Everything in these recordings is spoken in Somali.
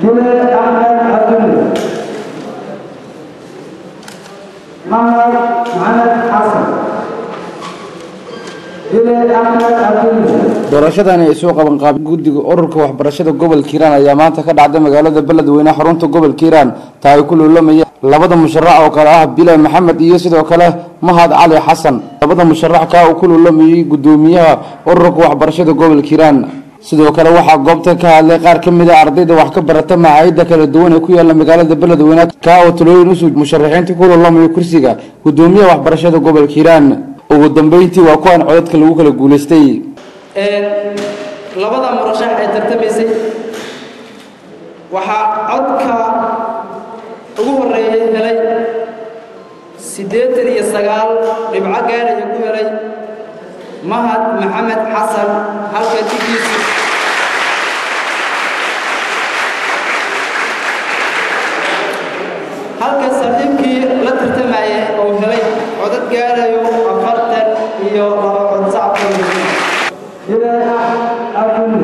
Jule Ahmed Abdul Muhammad Muhammad Hassan Jule Ahmed Abdul doorashadani ay soo qaban qaab guddiga ururka waxbarashada gobolka hiiraan ayaa maanta ka dhacday magaalada beledweyne xarunta gobolka hiiraan taa ay ku luulamaya labada musharax oo kale ah bilal maxamed iyo sidoo kale mahad cali xasan labada musharax kaa uu ku luulamayay guddoomiyaha ururka waxbarashada gobolka hiiraan sidoo kale waxaa goobta ka hadlay qaar ka mid a ardayda wax ka barata macaayida kala duwan ee ku yaala magaalada beledweyne kaa oo talooyin usuu musharaxiinta ku luulamaya kursiga guddoomiyaha waxbarashada gobolka hiiraan ugu dambeyntii waa kuwan codadka lagu kala guulaystay labada murashax ee tartamaysay waxaa codka ugu horeeyay helay siddeetan iyo sagaal dhibco gaaraya ku helay mahad maxamed xasan halka digiisi halka saldhibkii la tartamayay uu helay codad gaarayo afartan iyo laba cod sacabka Jule Abdul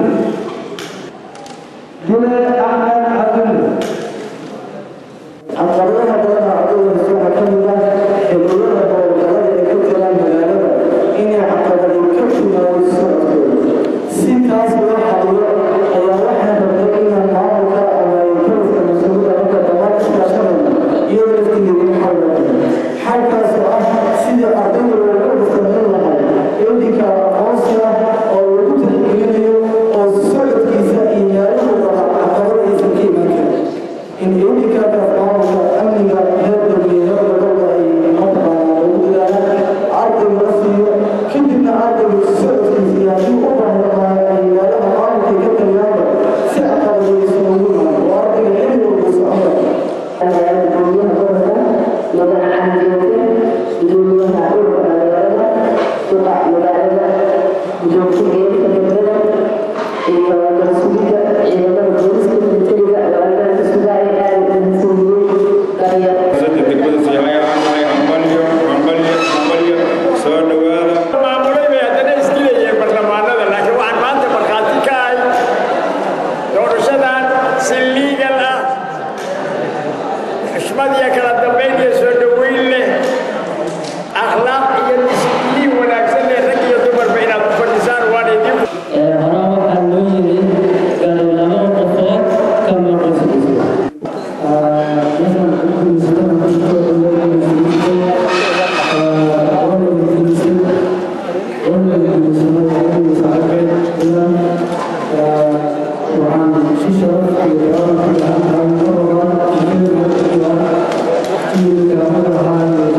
Jule Ahmed Abdul caqabadaha badan ardayda waxaa ka mid ah xilliyada howlgallada ay ku jiraan magaalada inay caqabadi ka timaado socodkooda si taas loo xaliyo ayaa waxaan rabnay inaan maamulka ama intarska mas-uulka marka dhammaan iskaashanayna iyo laftigeeda xal noqono xalkaas oo ah sidii ardayda loogu samayn lahay edinka aqoonsiga oo lagu tixgelinayo oo socodkiisa iyo meeluhu raba caqabada aysan ka imaan karin in edinkaakaas maamulka amniga heer dowliyeed labada ay mataqaanaa lagu dadaalaan ardayga la siiyo kadibna ardayga socodkiisa iyo haddii u baahnamaa ay meelaha maamulka ka taliyaanba si caqabadaysan ugu imaan oo ardayga xilli walba socon maamulay bay haddana isdilayeen barlamaanada laakiin waxaan maanta markhaati ka ahay doorashadan si liigal ah xushmad iyo kala dambayn iyo soo dhoweyn leh akhlaaq iyo disibliin wanaagsan leh rag iyo dumarba inaad u fadhisaan waan idin horaan waxaa loo yiri gaari laba qofood kama qoslayso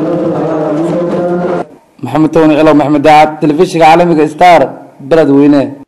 maxamed towni cilow maxmed daacad telefishinka caalamiga star beledweyne